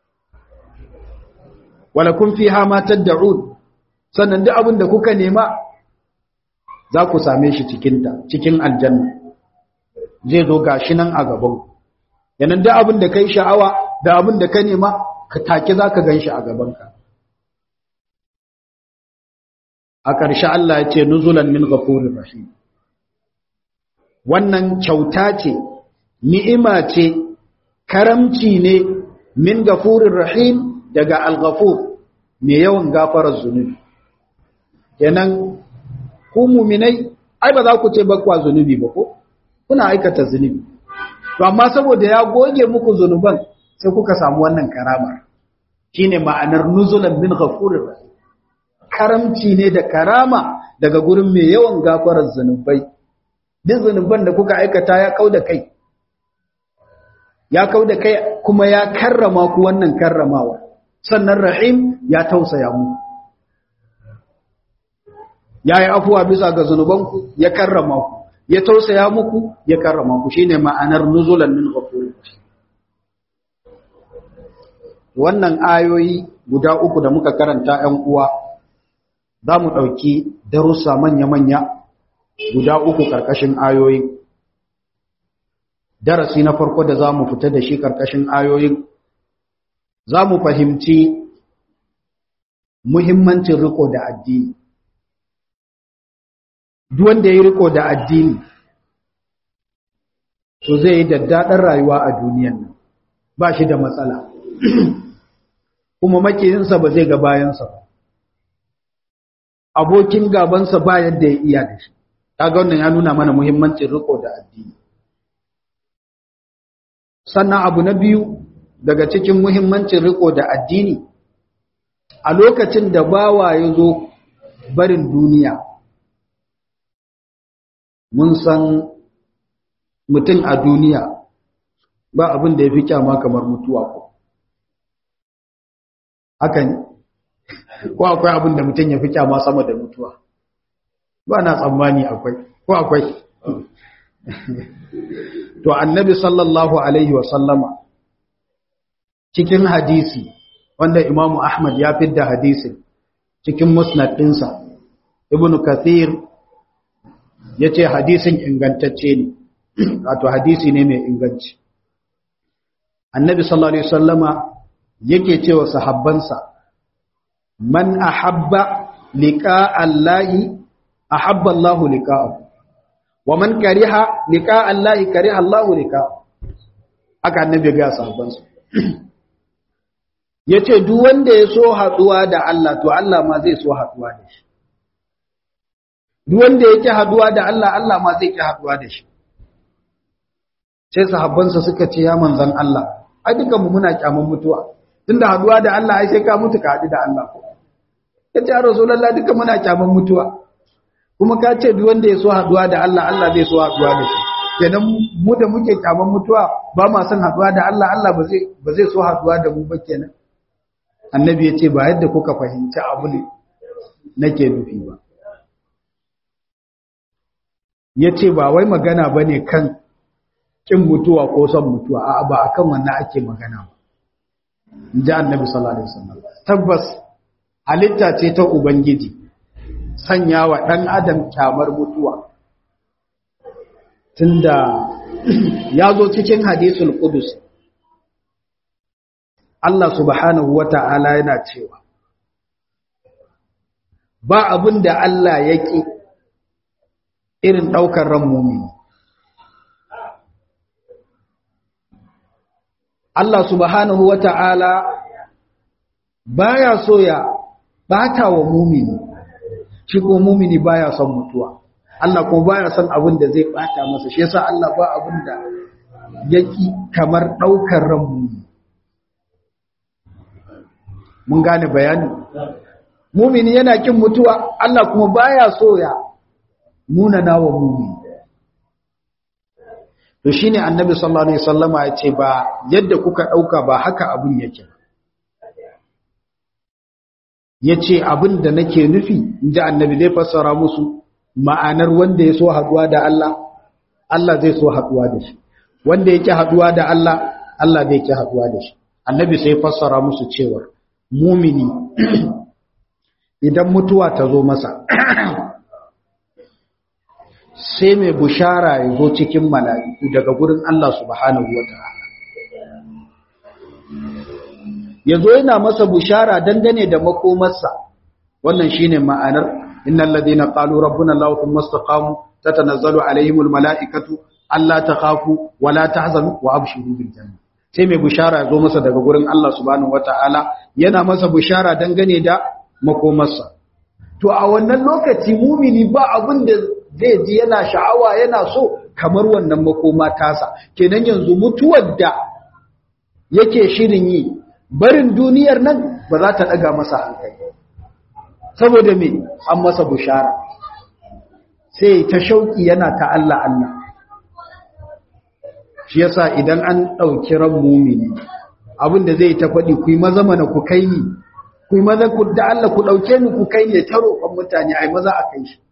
Speaker 1: wala kun fiha ma tad'un sannan duk abin da kuka nema za ku same shi cikinta cikin aljanna zai zo gashi nan a gaban yanan duk abin da kai sha'awa da abin da ka nema ka take za ka gan shi a gabanka a ƙarshe Allah ya ce nuzulan min ghafurir rahim wannan kyauta ce ni'ima ce karamci ne min gafurir rahim daga al-ghafur mai yawan gafarar zunubi kenan ku muminai ai ba za ku ce bakwa zunubi ba ko kuna aikata zunubi to amma saboda ya goge muku zunuban sai kuka samu wannan karama shine ma'anar nuzulan min ghafurir rahim karamci ne da karama daga gurin mai yawan gafarar zunubai duk zunuban da kuka aikata ya kauda kai ya kauda kai kuma ya karrama ku wannan karramawa sannan rahim ya tausaya mu ya yi afuwa bisa ga zunubanku ya karrama ku ya tausaya muku ya karrama ku shine ma'anar nuzulan min ghafurir wannan ayoyi guda uku da muka karanta 'yan uwa za mu ɗauki darussa manya-manya guda uku ƙarƙashin ayoyin darasi na farko da za mu fita da shi ƙarƙashin ayoyin za mu fahimci muhimmancin riko da addini duk wanda ya riko da addini to zai yi daddaɗar rayuwa a duniyan nan ba shi da matsala kuma makiyinsa ba zai ga bayansa ba abokin gabansa ba yadda ya iya da shi kaga wannan ya nuna mana muhimmancin riko da addini sannan abu na biyu daga cikin muhimmancin riko da addini a lokacin da bawa ya zo barin duniya mun san mutum a duniya ba abin da ya fi kyama kamar mutuwa ko haka ne ko akwai abin da mutum ya fi kyama sama da mutuwa ba na tsammani akwai ko akwai to annabi sallallahu alaihi wasallama cikin hadisi wanda imamu ahmad ya fidda hadisin cikin musnad ɗinsa ibn kathir ya ce hadisin ingantacce ne wato hadisi ne mai inganci annabi sallallahu alaihi wasallama yake cewa sahabbansa man ahabba liqa allahi ahabba allahu liqa'ahu wa man kariha liqa allahi kariha allahu liqa'ahu aka annabi ga sahabbansa yace duk wanda ya so haduwa da Allah to Allah ma zai so haduwa da shi duk wanda yake haduwa da Allah Allah ma zai ki haduwa da shi sai sahabbansa suka ce ya manzon Allah ai dukan mu muna kyaman mutuwa tunda haduwa da Allah ai sai ka mutu ka haɗu da Allah ko kace ya rasulullah dukan muna kyaman mutuwa kuma ka ce duk wanda ya so haduwa da Allah Allah zai so haduwa da shi kenan mu da muke kyaman mutuwa ba ma son haduwa da Allah Allah ba zai ba zai so haduwa da mu ba kenan annabi ya ce ba yadda kuka fahimci abu ne nake nufi ba ya ce ba wai magana ba ne kan ƙin mutuwa ko son mutuwa a ba a kan wannan ake magana ba ji annabi sallallahu alaihi wasallam tabbas halitta ce ta ubangiji sanya wa ɗan adam kyamar mutuwa tunda ya zo cikin hadisul qudus Allah subhanahu wata'ala yana cewa ba abin da Allah yake irin ɗaukar ran mumini. Allah subhanahu wa ta'ala ba ya so ya bata wa mumini, shi ko mumini ba ya son mutuwa. Allah ko ba ya son abin da zai bata masa, shi yasa Allah ba abin da yaki kamar ɗaukar ran mumini. Mun gane bayani? mumini yana kin mutuwa Allah kuma baya so ya munana wa mumini to shine annabi sallallahu alaihi wasallama ya ce ba yadda kuka dauka ba haka abun yake yace abin da nake nufi inda annabi zai fassara musu ma'anar wanda ya so haduwa da Allah Allah zai so haduwa da shi wanda yake haduwa da Allah Allah zai yake haduwa da shi annabi sai fassara musu cewa mumini idan mutuwa ta zo masa sai mai bushara ya zo cikin mala'iku daga gurin Allah subhanahu wa ta'ala ya zo yana masa bushara dangane da makomarsa wannan shine ma'anar innal ladina qalu rabbuna allah thumma istaqamu tatanazzalu alaihimul mala'ikatu alla takhafu wa la tahzanu wa abshiru bil janna sai mai bushara ya zo masa daga gurin Allah subhanahu wa ta'ala yana masa bushara dangane da makomarsa to a wannan lokaci mumini ba abin da zai ji yana sha'awa yana so kamar wannan makoma tasa kenan yanzu mutuwar da yake shirin yi barin duniyar nan ba za ta daga masa hankali saboda me an masa bushara sai ta shauki yana ta Allah Allah shi yasa idan an dauki ran mumini abin da zai ta faɗi ku yi maza mana ku kai ni ku yi maza ku da Allah ku dauke ni ku kai ne ta roƙon mutane ai maza a kai shi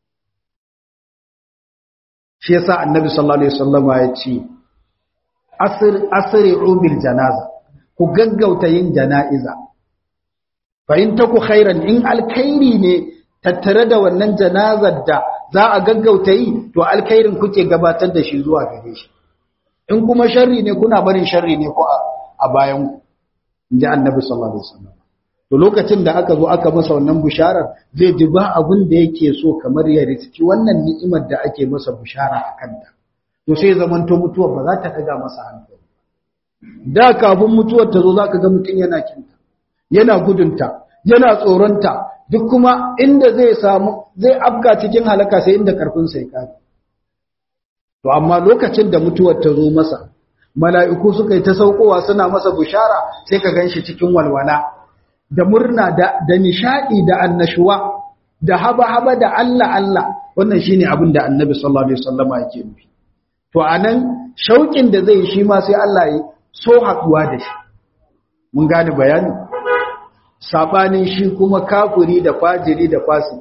Speaker 1: shi yasa annabi sallallahu alaihi wasallama ya ce asir asri'u bil janaza ku gaggauta yin jana'iza fa in taku khairan in alkhairi ne tattare da wannan janazar da za a gaggauta yi to alkhairin kuke gabatar da shi zuwa gare shi in kuma sharri ne kuna barin sharri ne ko a bayan ku inji annabi sallallahu alaihi wasallam to lokacin da aka zo aka masa wannan bisharar zai ji ba abin da yake so kamar ya riski wannan ni'imar da ake masa bishara a kanta to sai zaman to mutuwar ba za ta daga masa hankali da kafin mutuwar ta zo zaka ga mutum yana kinta yana gudunta yana tsoronta duk kuma inda zai samu zai afka cikin halaka sai inda karfin sai kare to amma lokacin da mutuwar ta zo masa mala'iku suka yi ta saukowa suna masa bishara sai ka ganshi cikin walwala da murna da da nishadi da annashuwa da haba-haba da Allah Allah wannan shine abin da Annabi sallallahu alaihi wasallama yake nufi to anan shaukin da zai shi ma sai Allah ya so haduwa da shi mun gane bayani sabanin shi kuma kafiri da fajiri da fasi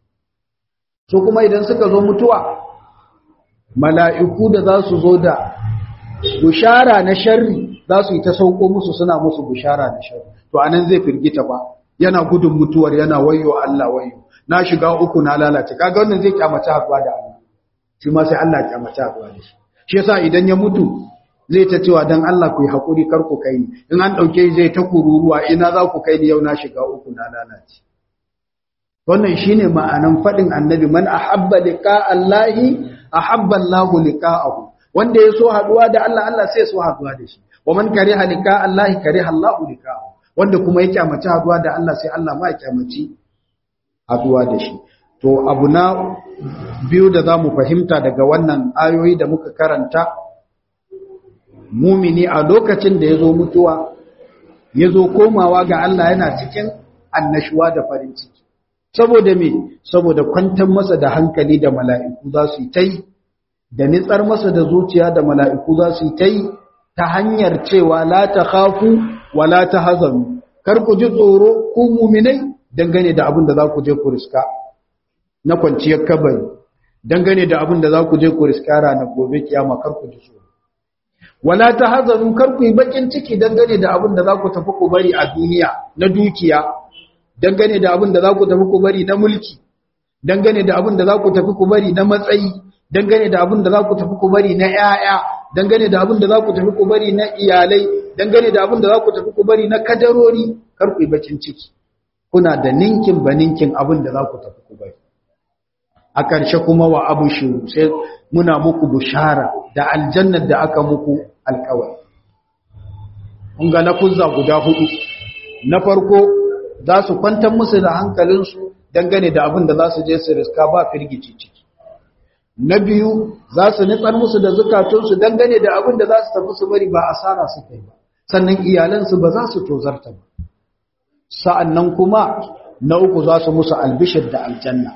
Speaker 1: so kuma idan suka zo mutuwa mala'iku da za su zo da bushara na sharri za su yi ta sauko musu suna musu bushara na sharri to anan zai firgita ba yana gudun mutuwar yana wayo Allah wayo na shiga uku na lalace kaga wannan zai kyamace haɗuwa da Allah shi ma sai Allah ya kyamace haɗuwa da shi shi yasa idan ya mutu zai ta cewa dan Allah ku yi hakuri kar ku kai ni in an dauke zai ta kururuwa ina za ku kai ni yau na shiga uku na lalace wannan shine ma'anan fadin annabi man ahabba liqa Allahi ahabba Allahu liqa'ahu wanda ya so haduwa da Allah Allah sai so haduwa da shi wa man kariha liqa Allahi kariha Allahu liqa'ahu wanda kuma ya kyamaci haduwa da Allah sai Allah ma ya kyamaci haduwa da shi to abu na biyu da zamu fahimta daga wannan ayoyi da muka karanta mumini a lokacin da yazo mutuwa yazo komawa ga Allah yana cikin annashuwa da farin ciki saboda me saboda kwantar masa da hankali da mala'iku za su yi tai da nitsar masa da zuciya da mala'iku za su yi tai ta hanyar cewa la ta khafu wa la ta hazanu kar ku ji tsoro ku muminai dangane da abin da za ku je ku riska na kwanciyar kabari dangane da abin da za ku je ku riska ranar gobe kiyama kar ku ji tsoro wala ta hazanu kar ku yi bakin ciki dangane da abin da za ku tafi ku bari a duniya na dukiya dangane da abin da za ku tafi ku bari na mulki dangane da abin da za ku tafi ku bari na matsayi dangane da abin da za ku tafi ku bari na ƴaƴa dangane da abin da za ku tafi ku bari na iyalai dangane da abin da za ku tafi ku bari na kadarori kar ku yi bakin ciki kuna da ninkin ba ninkin abin da za ku tafi ku bari a ƙarshe kuma wa abu shiru sai muna muku bushara da aljannar da aka muku alƙawari kun ga lafuzza guda hudu na farko za su kwantar musu da hankalinsu dangane da abin da za su je su riska ba firgici ciki na biyu za su nitsar musu da zukatunsu dangane da abin da za su tafi su bari ba asara su kai ba sannan iyalansu ba za su tozarta ba sa'annan kuma na uku za su musu albishir da aljanna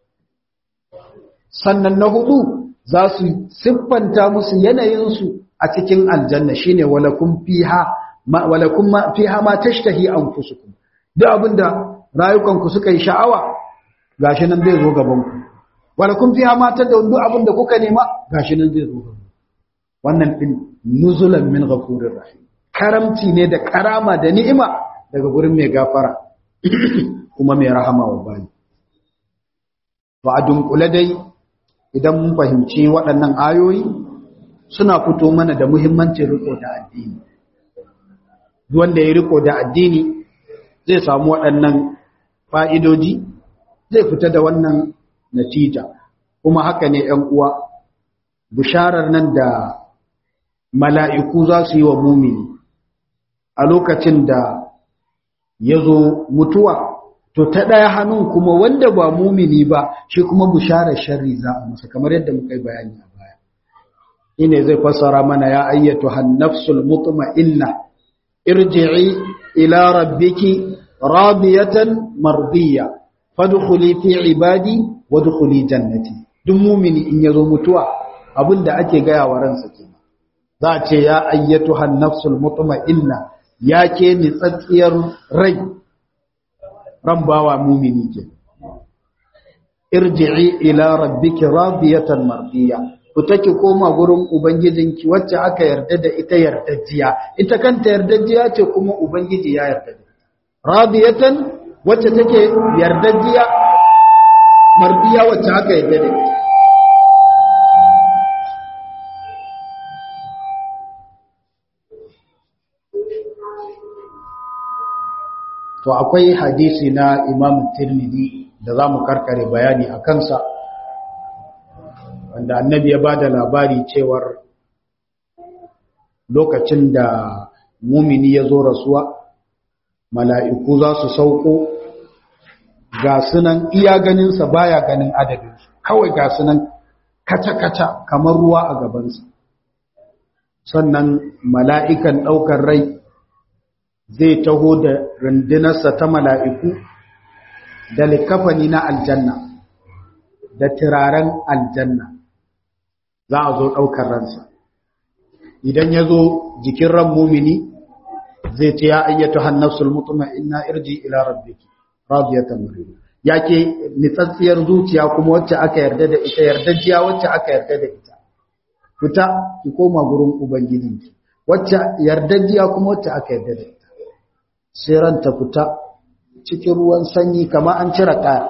Speaker 1: sannan na hudu za su siffanta musu yanayinsu a cikin aljanna shine walakum fiha ma walakum ma fiha ma tashtahi anfusukum duk abinda rayukanku suka yi sha'awa gashi nan zai zo gaban ku walakum fiha ma tadawun duk abinda kuka nema gashi nan zai zo gaban wannan din nuzulan min ghafurir rahim karamci ne da karama da ni'ima daga gurin mai gafara kuma mai rahama wa bayi to a dunkule dai idan mun fahimci waɗannan ayoyi suna fito mana da muhimmancin riko da addini wanda ya riko da addini zai samu waɗannan fa'idoji zai fita da wannan natija kuma haka ne ‘yan uwa bisharar nan da mala'iku za su yi wa mumini a lokacin da ya zo mutuwa to ta ɗaya hannun kuma wanda ba mumini ba shi kuma bisharar sharri za a masa kamar yadda muka yi bayani a baya ine zai fassara mana ya ayyatu hannafsul mutma'inna irji'i ila rabbiki radiyatan mardiya fadkhuli fi ibadi wadkhuli jannati duk mumini in yazo mutuwa abinda ake gaya wa ransa kenan za a ce ya ayyatu hannafsul mutma'inna ya ke nitsatsiyar rai ran bawa mumini ke irji'i ila rabbiki radiyatan mardiya ku take koma gurin ubangijinki wacce aka yarda da ita yardajjiya ita kanta yardajjiya ce kuma ubangiji ya yarda da radiyatan wacce take yardajjiya mardiya wacce aka yarda da ita to akwai hadisi na imam tirmidhi da za mu karkare bayani a kansa wanda annabi ya ba da labari cewar lokacin da mumini ya zo rasuwa mala'iku za su sauko ga sunan iya ganinsa baya ganin adadinsu kawai ga sunan kaca-kaca kamar ruwa a gabansa sannan mala'ikan ɗaukar rai zai taho da rundunarsa ta mala'iku da likafani na aljanna da turaren aljanna za a zo ɗaukar ransa idan ya zo jikin ran mumini zai ce ya ayyatu hannafsul mutuma inna irji ila rabbiki radiyatan mariya yake nitsatsiyar zuciya kuma wacce aka yarda da ita yardajiya wacce aka yarda da ita fita ki koma gurin ubangijinki wacce yardajiya kuma wacce aka yarda da ita sai ranta fita cikin ruwan sanyi kamar an cire kaya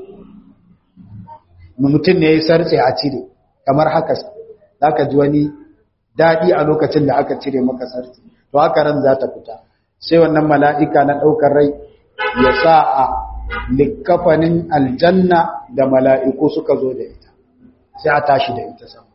Speaker 1: mutum ne ya sarce a cire kamar haka za ka ji wani daɗi a lokacin da aka cire maka sarce to haka ran za ta fita sai wannan mala'ika na ɗaukar rai ya sa a likkafanin aljanna da mala'iku suka zo da ita sai a tashi da ita sama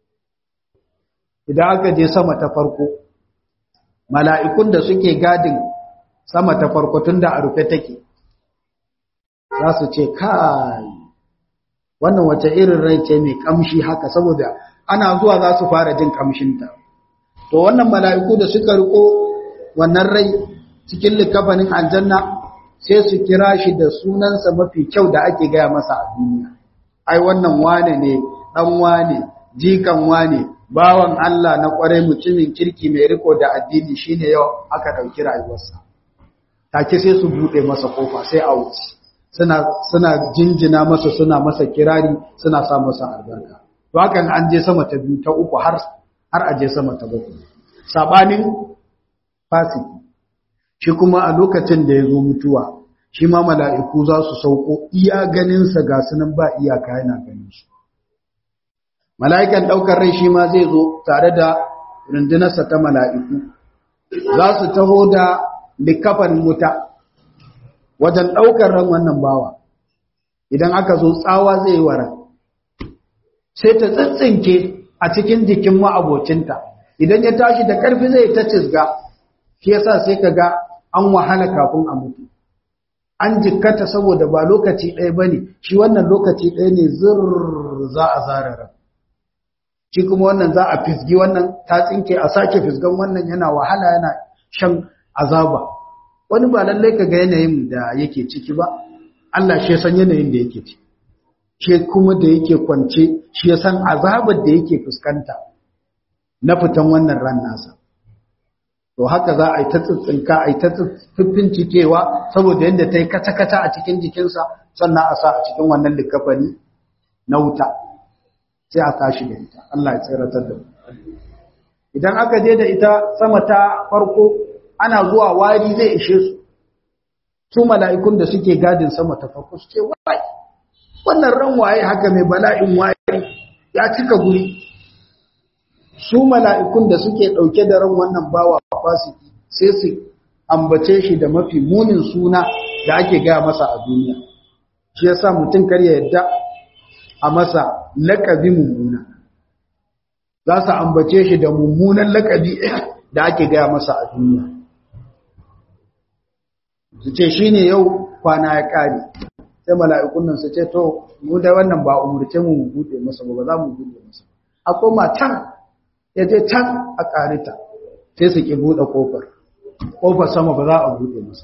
Speaker 1: idan aka je sama ta farko mala'ikun da suke gadin sama ta farko tun da a rufe take za su ce kai wannan wace irin rai ce mai kamshi haka saboda ana zuwa za su fara jin kamshinta to wannan mala'iku da suka riko wannan rai cikin likafanin aljanna sai su kira shi da sunansa mafi kyau da ake gaya masa a duniya ai wannan wane ne dan wane jikan wane bawan Allah na kwarai mutumin kirki mai riko da addini shine yau aka dauki rayuwarsa take sai su bude masa kofa sai a wuce suna suna jinjina masa suna masa kirari suna sa masa albarka to hakan an je sama ta biyu ta uku har har a je sama ta bakwai sabanin fasiki shi kuma a lokacin da ya zo mutuwa shi ma mala'iku za su sauko iya ganinsa ga sunan ba iyaka yana ganin su mala'ikan ɗaukar rai shi ma zai zo tare da rundunarsa ta mala'iku za su taho da likafan wuta wajen ɗaukar ran wannan bawa idan aka zo tsawa zai yi wara sai ta tsintsinke a cikin jikin ma'abocinta idan ya tashi da ƙarfi zai ta cizga shi yasa sai ka ga an wahala kafin a mutu an jikkata saboda ba lokaci ɗaya ba ne shi wannan lokaci ɗaya ne zir za a zarara shi kuma wannan za a fisgi wannan ta tsinke a sake fisgan wannan yana wahala yana shan azaba wani ba lallai ka ga yanayin da yake ciki ba Allah shi ya san yanayin da yake ci shi kuma da yake kwance shi ya san azabar da yake fuskanta na fitan wannan ran nasa to haka za a yi ta tsitsinka a yi ta fiffin cikewa saboda yadda ta yi kata-kata a cikin jikinsa sannan a sa a cikin wannan likafani na wuta sai a tashi da ita Allah ya tsiratar da mu idan aka je da ita sama ta farko ana zuwa wari zai ishe su su mala'ikun da suke gadin sama ta farko su ce wai wannan ran waye haka mai bala'in waye ya cika guri su mala'ikun da suke ɗauke da ran wannan bawa fasiki sai su ambace shi da mafi munin suna da ake gaya masa a duniya shi ya sa mutum kar ya yadda a masa laƙabi mummuna za su ambace shi da mummunan laƙabi da ake gaya masa a duniya su ce shi ne yau kwana ya ƙare sai mala'ikun nan su ce to mu da wannan ba umurce mu buɗe masa ba ba za mu buɗe masa a koma can ya je can a ƙarita sai su ƙi buɗe ƙofar ƙofar sama ba za a buɗe masa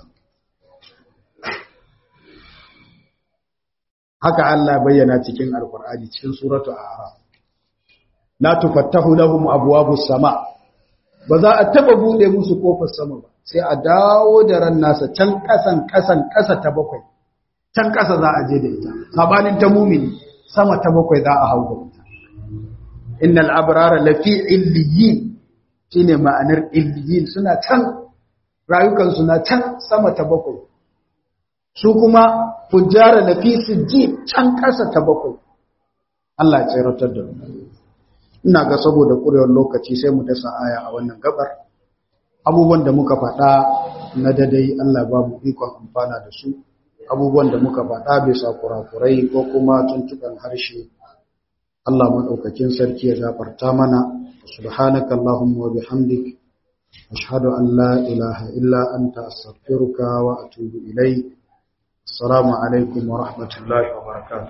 Speaker 1: haka Allah bayyana cikin alkur'ani cikin suratu a'raf la tufattahu lahum abwabus sama ba za a taba buɗe musu ƙofar sama ba sai a dawo da ran nasa can ƙasan ƙasan ƙasa ta bakwai can ƙasa za a je da ita sabanin ta mumini sama ta bakwai za a hau da ita innal abrara lafi illiyin shine ma'anar illiyin suna can rayukan suna can sama ta bakwai su kuma fujjara lafi sijji can ƙasa ta bakwai Allah ya tsiratar da mu ina ga saboda ƙurewar lokaci sai mu dasa aya a wannan gabar abubuwan da muka faɗa na dadai Allah ba mu ikon amfana da su abubuwan da muka faɗa bisa kurakurai ko kuma tuntuɓen harshe Allah maɗaukakin sarki ya gafarta mana subhanaka Allahumma wa bihamdik ashhadu an la ilaha illa anta astaghfiruka wa atubu ilayk assalamu alaikum wa rahmatullahi wa barakatuh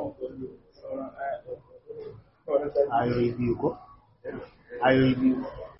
Speaker 1: ayoyi biyu ko ayoyi biyu